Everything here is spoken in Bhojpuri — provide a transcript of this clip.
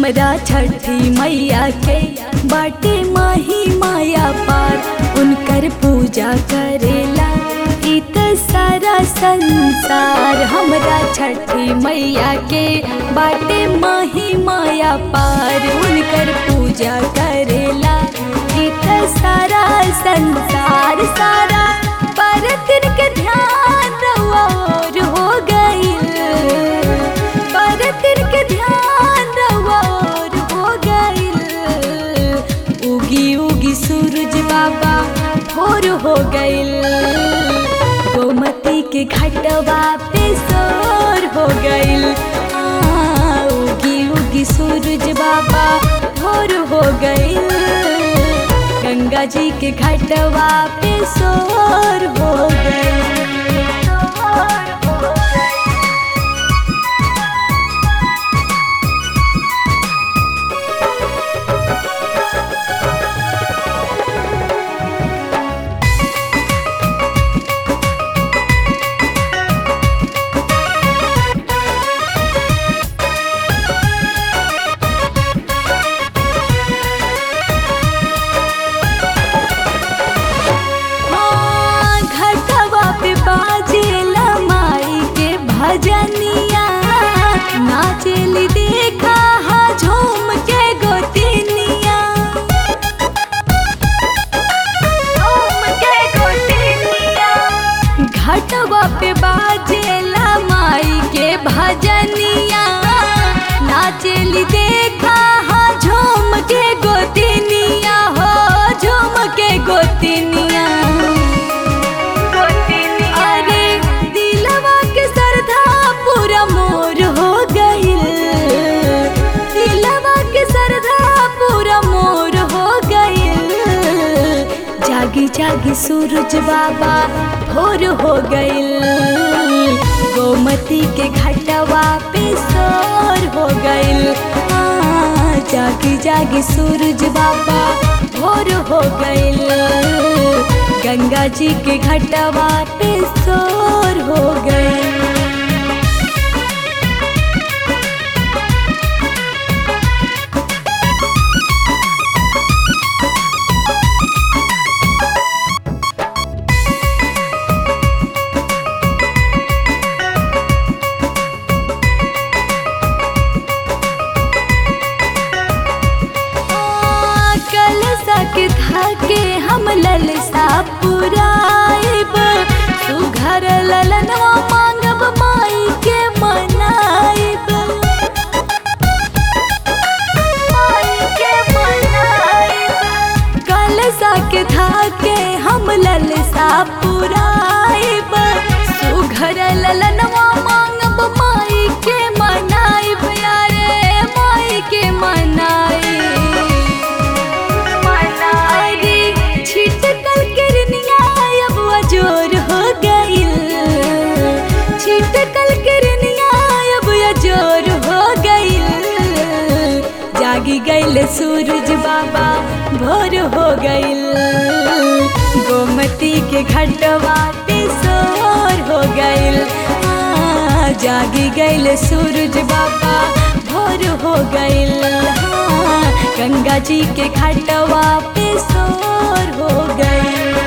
हमरा छठी मैया के बाटे माही माया पार उनकर पूजा करेला इत सारा संसार हमरा छठी मैया के बाटे माही माया पार उनकर पूजा करेला इत सारा संसार सारा परतिन के ध्यान रउआ और हो गईल परतिन के ध्यान रउआ और हो गईल उगी उगी सूरज बाबा भोर हो गईल गोमती के घाटवा पे सोर हो गईल आ, उगी उगी सूरज बाबा भोर हो गईल गंगा जी के घाटवा पे सोर हो गईल सोर हो गईल हाँ, घटवा पे बाजेला माई के भजनिया नाचेली देखा हा झूम के गोतिनिया झूम के गोतिनिया घटवा पे बाजेला माई के भजनिया नाचेली देखा हा झूम के गोतिनिया हो झूम के गोतिनिया अरे दिलवा के सरधा पूरा मोर हो गईल दिलवा के सरधा पूरा मोर हो गईल जागी जागी सूरज बाबा भोर हो गईल गोमती के घाटवा पे सोर हो गईल आ, जागी जागी सूरज बाबा भोर हो गईल गंगा जी के घाटवा पे सोर हो गईल कल सके थाके हम ललसा पुराइब सुघर ललनवा मांगब माई के मनाइब माई के मनाइब कल सके थाके हम ललसा पुराइब सुघर ललनवा मांगब माई के मनाइब यारे माई के मनाइब अरे छिटकल किरनिया अब अजोर हो गईल छिटकल किरनिया अब अजोर हो गईल जागी गईल सूरज बाबा भोर हो गईल गोमती के घटवा पे सोर हो गईल हाँ, जागी गईल सूरज बाबा भोर हो गईल हाँ, गंगा जी के घाटवा पे सोर हो गईल